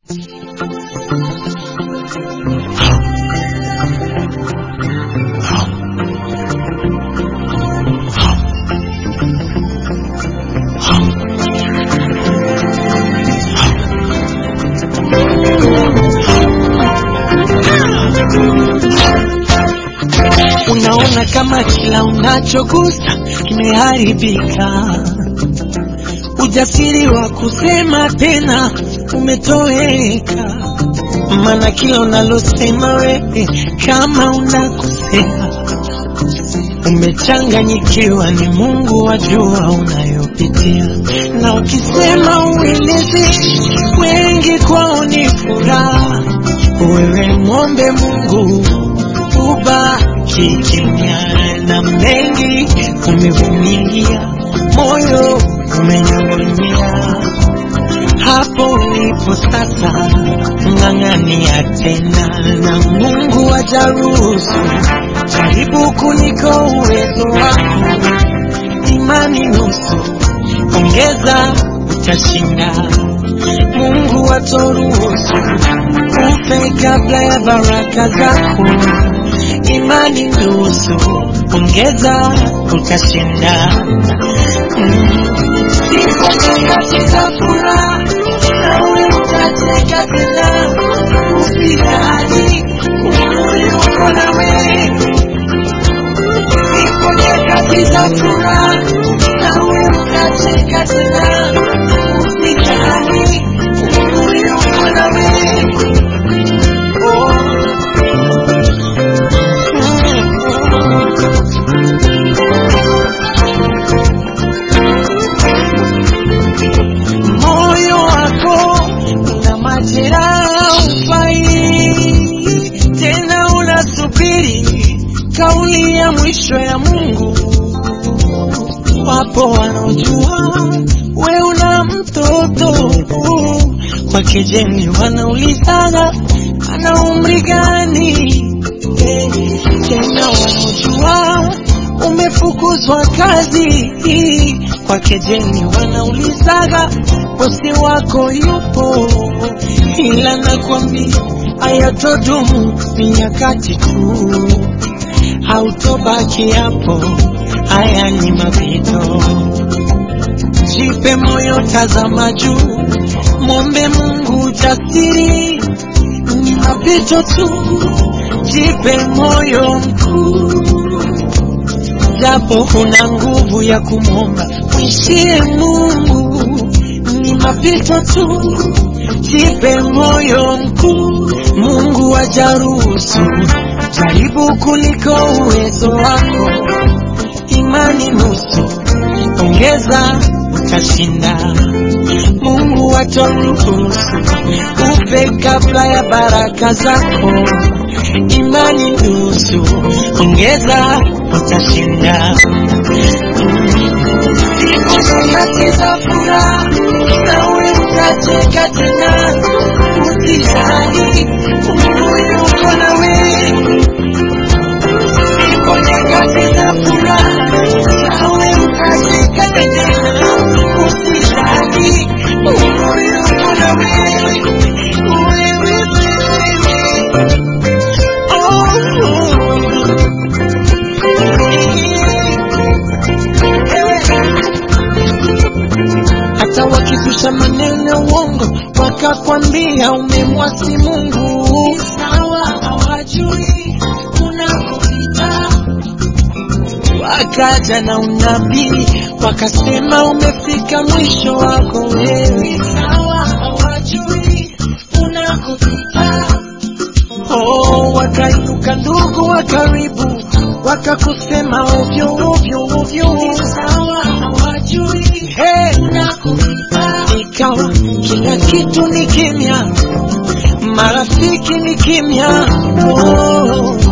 Unaona kama kila unachogusa kimeharibika, ujasiri wa kusema tena umetoweka, maana kila unalosema wewe kama unakosea, umechanganyikiwa. Ni Mungu wajua unayopitia, na ukisema ueleze, wengi kwao ni furaha. Wewe mwombe Mungu ubaki kimya, na mengi umevumilia, moyo umenyong'onyea. Hapo ulipo sasa, ng'ang'ania tena, na Mungu ajaruhusu. Jaribu kuliko uwezo wako, imani nusu, ongeza, utashinda. Mungu atoruhusu ufe kabla ya baraka zako imani nusu, ongeza utashinda. Mm. Siku nyakati za furaha, nawe utateka tena, usijali, Mungu yuko nawe. Siku nyakati za furaha, nawe utateka tena, usijali, Mungu yuko nawe. Oh. moyo wako una majeraha, ufai tena, unasubiri kauli ya mwisho ya Mungu. Wapo wanaojua we una mtoto kwa kejeli, wanaulizaga ana umri gani? Eh, Tena wanaojua umefukuzwa kazi kwa kejeli, wanaulizaga bosi wako yupo, ila nakwambia hayatodumu, ni nyakati tu, hautobaki hapo. Haya ni mapito, jipe moyo, tazama juu, mwombe Mungu jasiri, ni mapito tu, jipe moyo mkuu japo huna nguvu ya kumwomba, mwishie Mungu, ni mapito tu, jipe moyo mkuu. Mungu ajaruhusu, jaribu kuliko uwezo wako, imani nusu, ongeza utashinda. Mungu ataruhusu upe kabla ya baraka zako, imani nusu, ongeza utashinda. Siku nyakati za furaha, nawe utacheka tena, usijali, Mungu yuko nawe. Siku nyakati za furaha, nawe utacheka tena, usijali, Mungu yuko nawe. Wewe, wewe, hata wakizusha maneno ya uongo wakakwambia umemwasi Mungu, sawa, hawajui unakopita. Wakaja na unabii wakasema umefika mwisho wako wewe, sawa, hawajui unakopita. Oh, wakainuka ndugu wa karibu wakakusema ovyo ovyo ovyo, sawa, hawajui hey, unakopita. Ikawa kila kitu ni kimya, marafiki ni kimya, oh,